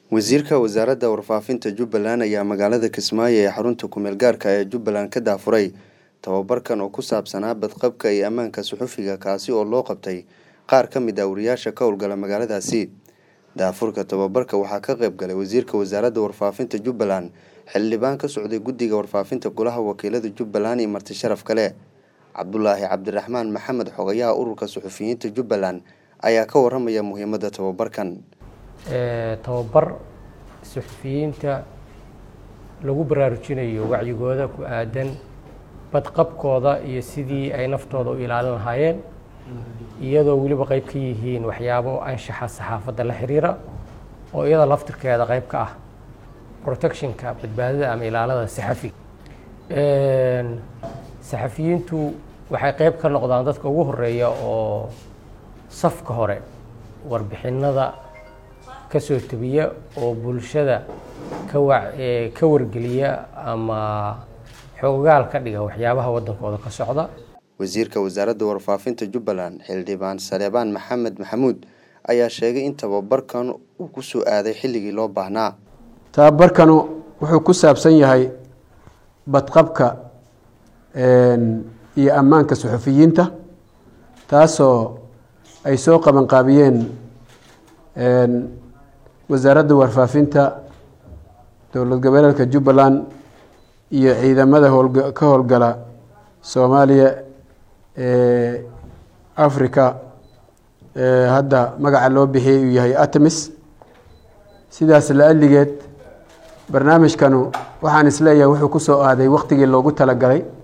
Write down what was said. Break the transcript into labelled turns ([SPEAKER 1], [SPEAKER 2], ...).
[SPEAKER 1] wasiirka wasaaradda warfaafinta jubbaland ayaa magaalada kismaayo ee xarunta kumeel gaarka ee jubbaland ka daafuray tababarkan oo ku saabsanaa badqabka iyo ammaanka suxufiga kaasi oo loo qabtay qaar ka mid ah wariyaasha ka howlgala magaaladaasi daafurka tababarka waxaa ka qayb galay wasiirka wasaaradda warfaafinta jubbaland xildhibaan ka socday guddiga warfaafinta golaha wakiilada jubbaland iyo marti sharaf kale cabdulaahi cabdiraxmaan maxamed xogayaha ururka suxufiyiinta jubbaland ayaa ka waramaya muhiimadda tababarkan
[SPEAKER 2] tababar suxufiyiinta lagu baraarujinayo wacyigooda ku aadan badqabkooda iyo sidii ay naftooda u ilaalin lahaayeen iyadoo weliba qayb ka yihiin waxyaabo anshaxa saxaafadda la xiriira oo iyada laftirkeeda qayb ka ah protectionka badbaadada ama ilaalada saxafiga saxafiyiintu waxay qayb ka noqdaan dadka ugu horeeya oo safka hore warbixinada ka soo tebiya oo bulshada ka wa ka wargeliya ama xoogaal ka dhiga waxyaabaha waddankooda ka socda
[SPEAKER 1] wasiirka wasaaradda warfaafinta jubbaland xildhibaan saleebaan maxamed maxamuud ayaa sheegay in tababarkan uu ku soo aaday xilligii loo baahnaa
[SPEAKER 3] tababarkanu wuxuu ku saabsan yahay badqabka iyo ammaanka suxufiyiinta taasoo ay soo qabanqaabiyeen wasaaradda warfaafinta dowlad goboleedka jubbaland iyo ciidamada howlga ka howlgala soomaaliya ee africa hadda magaca loo bixiyay uu yahay atamis sidaas la-aligeed barnaamijkanu waxaan isleeyahay wuxuu ku soo aaday waqtigii loogu talagalay